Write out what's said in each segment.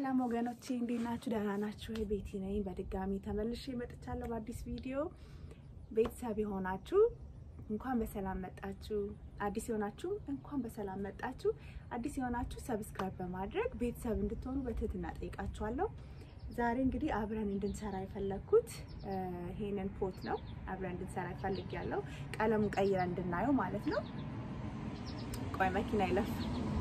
ሰላም ወገኖቼ እንዴት ናችሁ? ደህና ናችሁ? ቤቲ ነኝ። በድጋሚ ተመልሼ መጥቻለሁ በአዲስ ቪዲዮ። ቤተሰብ የሆናችሁ እንኳን በሰላም መጣችሁ። አዲስ የሆናችሁ እንኳን በሰላም መጣችሁ። አዲስ የሆናችሁ ሰብስክራይብ በማድረግ ቤተሰብ እንድትሆኑ በትህትና ጠይቃችኋለሁ። ዛሬ እንግዲህ አብረን እንድንሰራ የፈለግኩት ይሄንን ፖት ነው። አብረን እንድንሰራ ይፈልጊያለሁ። ቀለሙን ቀይረን እንድናየው ማለት ነው። ቆይ መኪና ይለፍ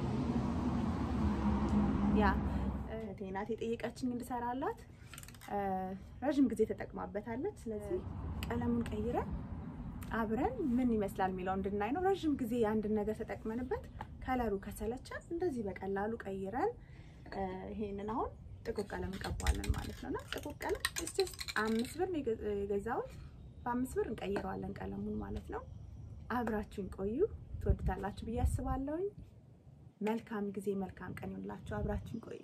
ያ እህቴ ናት የጠየቀችኝ እንድሰራላት። ረዥም ጊዜ ተጠቅማበታለች። ስለዚህ ቀለሙን ቀይረን አብረን ምን ይመስላል የሚለው እንድናይ ነው። ረዥም ጊዜ የአንድን ነገር ተጠቅመንበት ከለሩ ከሰለቸን እንደዚህ በቀላሉ ቀይረን ይሄንን አሁን ጥቁር ቀለም እንቀባዋለን ማለት ነው። እና ጥቁር ቀለም እስስ አምስት ብር የገዛሁት በአምስት ብር እንቀይረዋለን ቀለሙን ማለት ነው። አብራችሁን ቆዩ፣ ትወዱታላችሁ ብዬ አስባለሁኝ። መልካም ጊዜ መልካም ቀን ይሁንላችሁ። አብራችን ቆዩ።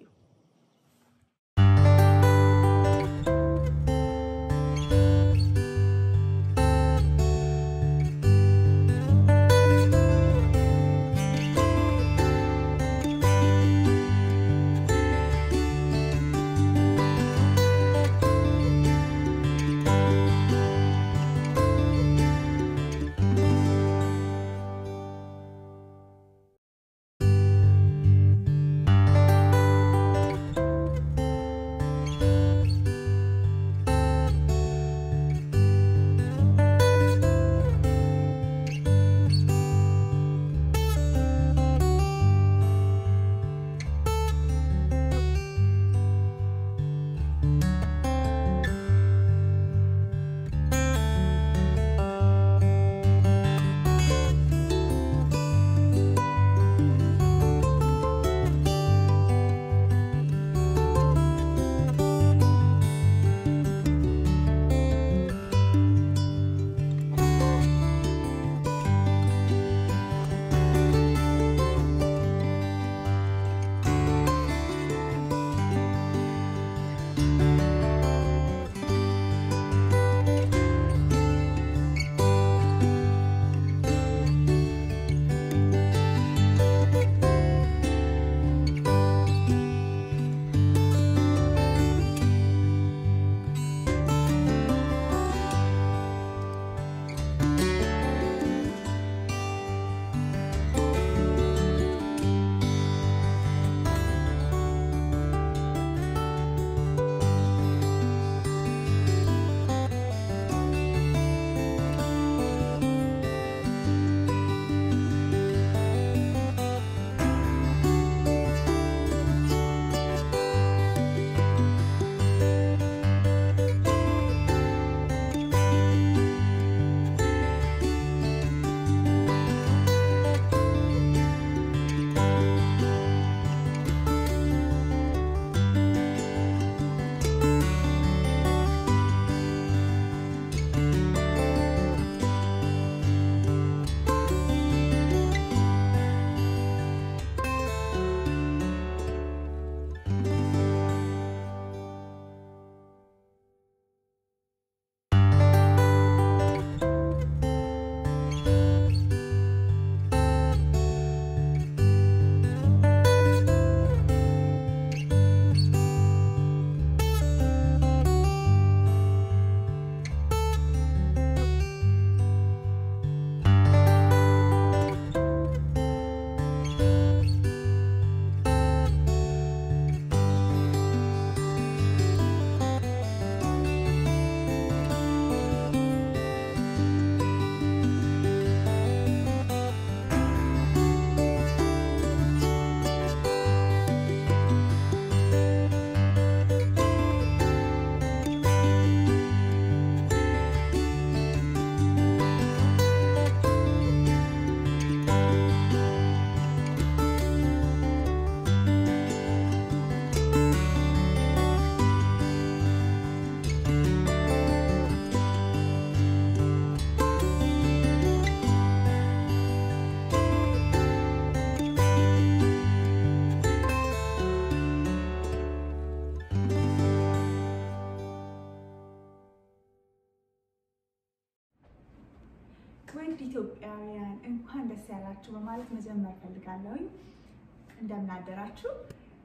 ውድ ኢትዮጵያውያን እንኳን ደስ ያላችሁ በማለት መጀመር ፈልጋለሁኝ። እንደምናደራችሁ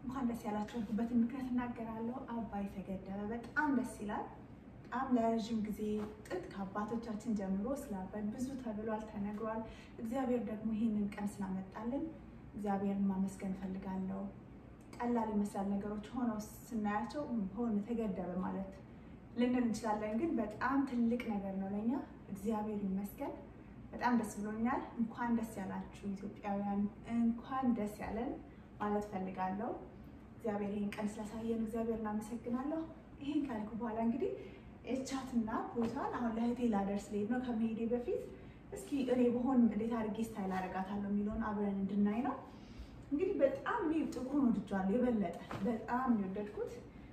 እንኳን ደስ ያላችሁ ያልኩበትን ምክንያት እናገራለሁ። አባይ ተገደበ በጣም ደስ ይላል። በጣም ለረዥም ጊዜ ጥጥ ከአባቶቻችን ጀምሮ ስለ አባይ ብዙ ተብሏል፣ ተነግሯል። እግዚአብሔር ደግሞ ይህንን ቀን ስላመጣልን እግዚአብሔርን ማመስገን እፈልጋለሁ። ቀላል ይመስላል ነገሮች ሆነው ስናያቸው ሆነ ተገደበ ማለት ልንል እንችላለን፣ ግን በጣም ትልቅ ነገር ነው ለእኛ። እግዚአብሔር ይመስገን። በጣም ደስ ብሎኛል። እንኳን ደስ ያላችሁ ኢትዮጵያውያን፣ እንኳን ደስ ያለን ማለት ፈልጋለሁ። እግዚአብሔር ይህን ቀን ስላሳየን እግዚአብሔር እናመሰግናለሁ። ይህን ካልኩ በኋላ እንግዲህ የቻትና ቦታን አሁን ለእህቴ ላደርስ ልሄድ ነው። ከመሄዴ በፊት እስኪ እኔ በሆን እንዴት አድርጌ ስታይል አደርጋታለሁ የሚለውን አብረን እንድናይ ነው። እንግዲህ በጣም እኔ ጥቁሩን ወድጄዋለሁ፣ የበለጠ በጣም ነው የወደድኩት።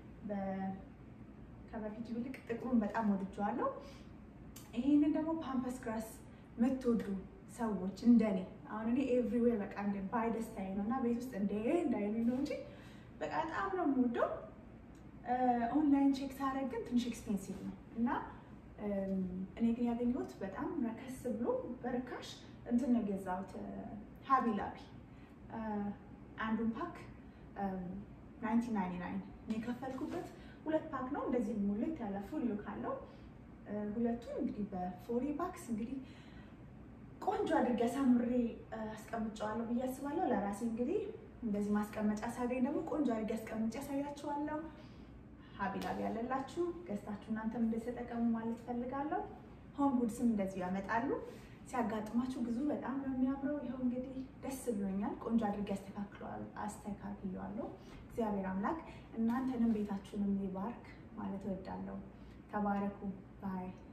ከበፊቱ ይልቅ ጥቁሩን በጣም ወድጄዋለሁ። ይህንን ደግሞ ፓምፐስ ግራስ የምትወዱ ሰዎች እንደኔ አሁን እኔ ኤቭሪዌር በቃ እንደ ባይ ደስታዬ ነው እና ቤት ውስጥ እንደ እንዳይሉኝ ነው እንጂ በቃ በጣም ነው የምወደው። ኦንላይን ቼክ ሳደርግ ግን ትንሽ ኤክስፔንሲቭ ነው እና እኔ ግን ያገኘሁት በጣም ረከስ ብሎ በርካሽ እንትን ነው የገዛሁት ሀቢ ላቢ አንዱን ፓክ ናይንቲ ናይንቲ ናይን የከፈልኩበት ሁለት ፓክ ነው። እንደዚህ ሙልት ያለ ፉል ሉክ አለው። ሁለቱን እንግዲህ በፎሪ ባክስ እንግዲህ ቆንጆ አድርጌ አሳምሬ አስቀምጨዋለሁ ብዬ አስባለሁ። ለራሴ እንግዲህ እንደዚህ ማስቀመጫ ሳገኝ ደግሞ ቆንጆ አድርጌ አስቀምጬ ያሳያችኋለሁ። ሀቢላቢ ያለላችሁ ገዝታችሁ እናንተም እንደዚህ ተጠቀሙ ማለት ፈልጋለሁ። ሆም ጉድስም እንደዚሁ ያመጣሉ። ሲያጋጥማችሁ ብዙ በጣም ነው የሚያምረው። ይኸው እንግዲህ ደስ ብሎኛል። ቆንጆ አድርጌ አስተካክለዋለሁ። እግዚአብሔር አምላክ እናንተንም ቤታችሁንም ይባርክ ማለት እወዳለሁ። ተባረኩ ባይ